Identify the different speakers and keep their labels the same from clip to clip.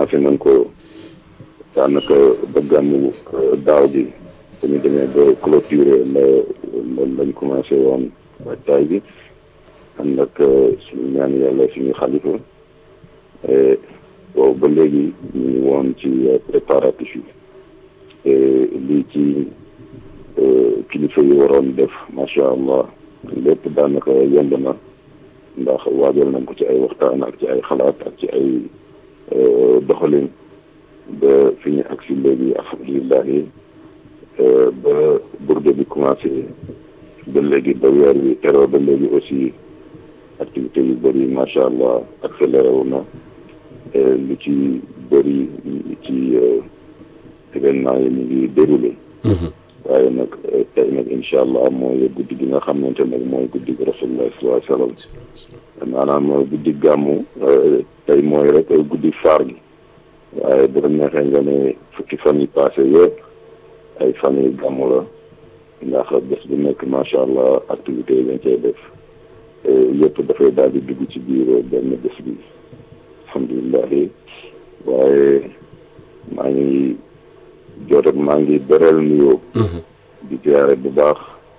Speaker 1: commencé nañ ko daanaka ba gàmmu daaw gi dañu demee ba clôturer la lañ commencé woon waajtaay bi ànd ak suñu ñaan yàlla suñu xalifa boobu ba léegi ñu ngi woon ci préparatif yi lii ci kilifa yi waroon def macha allah lépp daanaka yomb na ndax waajal nañ ko ci ay waxtaan ak ci ay xalaat ak ci ay doxalin ba fi ñu agsi léegi alhamdulilah ba burde bi commencé ba léegi ba weer wi teroo ba léegi aussi activité yu bëri macha allah accéléré wu na lu ci bëri ci événement yi ñu ngi déroulé waaye nag tey nag incha allah mooy guddi gi nga xamante nag mooy guddi gi rasulullah sallallahu alayhi wasallam maanaam guddi gàmmu tey mooy rek guddi faar gi waaye bu la neexee nga ne fukki fan yi passé yëpp ay fan yi gàmmu la ndax bés bu nekk macha allah activité yi dañ cay def yëpp dafay daal di dugg ci biir benn bés bi alhamdulilah waaye maa ngi jot ak maa ngi bereel nuyoo di ziare bu baax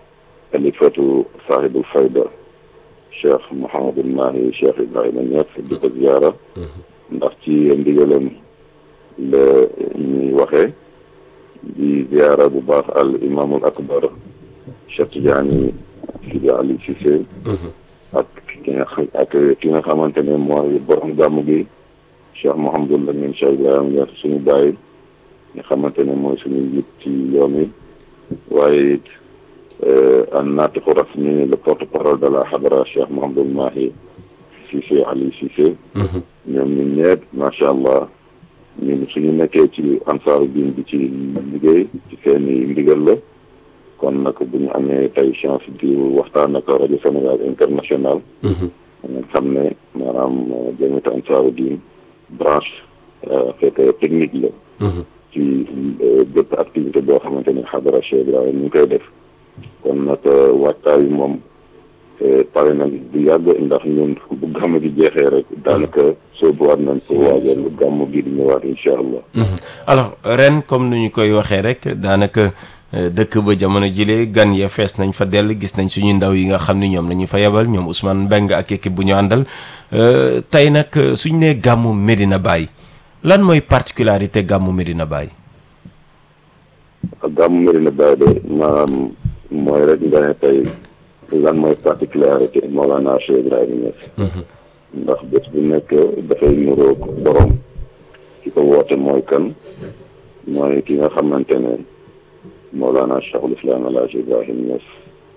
Speaker 1: alifatu sahibul fayda cheikh Mouhamadul Mahi cheikh Ibrahima Niass di ko ziara ndax ci ndigalam la ñuy waxee di ziara bu baax al imaamul akbar cheikh Tidiane Sidi Ali Cissé ak ki nga xam ak ki nga xamante ne mooy borom gàmm gi cheikh Mouhamadul Lamine cheikh Ibrahima Niass suñu bàyyi nga xamante ne mooy suñu njiit ci yoon wi waaye it an naatiqu rasmi le porte parole de la xadara cheikh Mouhamadul Mahi Cissé Ali Cissé ñoom ñun ñëpp macha allah ñun suñu nekkee ci ansaaru diin bi ci liggéey ci seeni ndigal la kon nag bu ñu amee tey chance di waxtaan ak rajo Sénégal international nga xam ne maanaam jamiatu ansaaru diin branche fekk technique la ci bépp activité boo xamante ni xadara Cheikh Ibrahima ñu ngi koy def kon nag waajtaay yi moom pare nañ bu yàgg ndax ñun bu gàmm gi jeexee rek daanaka soobuwaat nañ ko waajal gàmm gi di ñëwaat incha allah.
Speaker 2: alors ren comme nu ñu koy waxee rek daanaka dëkk ba jamono jile gan ya fees nañ fa dell gis nañ suñu ndaw yi nga xam ni ñoom la ñu fa yebal ñoom Ousmane Mbengue ak équipe bu ñu àndal tey nag suñu nee gàmmu Medina Baye. lan mooy particularité gàmmu Medina Baye.
Speaker 1: gàmmu Medina Baye de maanaam mooy rek nga ne tey lan mooy particularité Mawlana Cheikh Ibrahima Niass. ndax bés bu nekk dafay nuroog borom ki ko woote mooy kan mooy ki nga xamante ne Mawlana Cheikhul Islam El Hadj Ibrahima Niass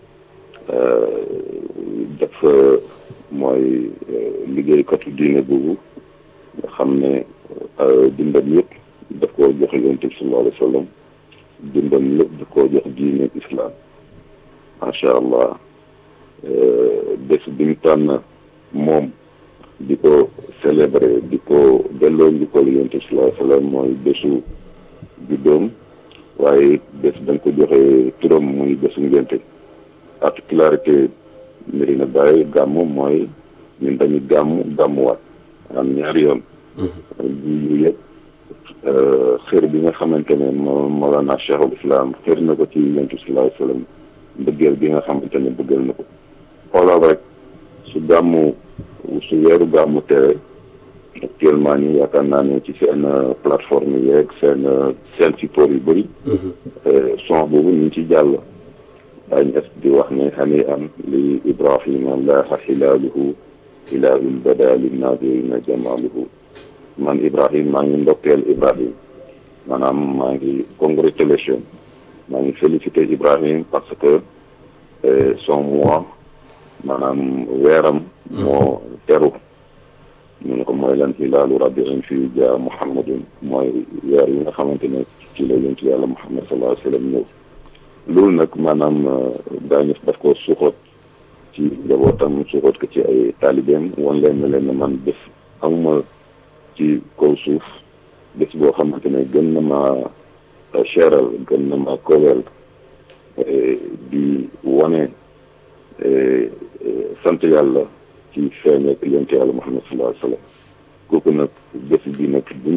Speaker 1: dafa mooy liggéeykatu diine boobu nga xam ne. dundam yëpp daf koo jox yonent bi sallallahu alayhi wa sallam dundam lépp daf koo jox diine islam macha allah bés bi mu tànn moom di ko célébrer di ko delloo njukkal yonent bi sallallahu alayhi wa sallam mooy bésu juddoom waaye bés dañ ko joxe turam muy bésu ngénte particularité Medina Baye gàmmu mooy ñun dañuy gàmmu gàmmuwaat am ñaari yoon lii yëpp xër bi nga xamante ne moo Mawlana Cheikhul Islam xër na ko ci yonent bi sallallahu alayhi wa sallam mbëggeel bi nga xamante ne bëggal na ko xoolal rek su gàmmu su weeru gàmmu tere actuellement nii yaakaar naa ne ci seen plateforme yeeg seen seen support yu bëri son boobu ñu ngi ci jàll daañu es di wax ne xani am li Ibrahima laaha xilaaluhu hilaalul bada linnaazirina jamaaluhu man Ibrahim maa ngi ndokkeel Ibrahim maanaam maa ngi congratulation maa ngi félicité Ibrahim parce que son mois maanaam weeram moo teru ñu ne ko mooy lan hilaalu rabiin fii jaa Muhammadun mooy weer yi nga xamante ne ci la yonent yàlla Muhammad sallallahu alayhi wa sallam ñëw loolu nag maanaam daañu daf ko suuxat ci njabootam suuxat ko ci ay taalibeem wan leen ne leen ne man bés amuma ci kaw suuf bés boo xamante ne gën na ma cheral gën na ma kowel di wane sant yàlla ci feeñ ak yonent yàlla Muhammad sallallahu alayhi wa sallam kooku nag bés bi nag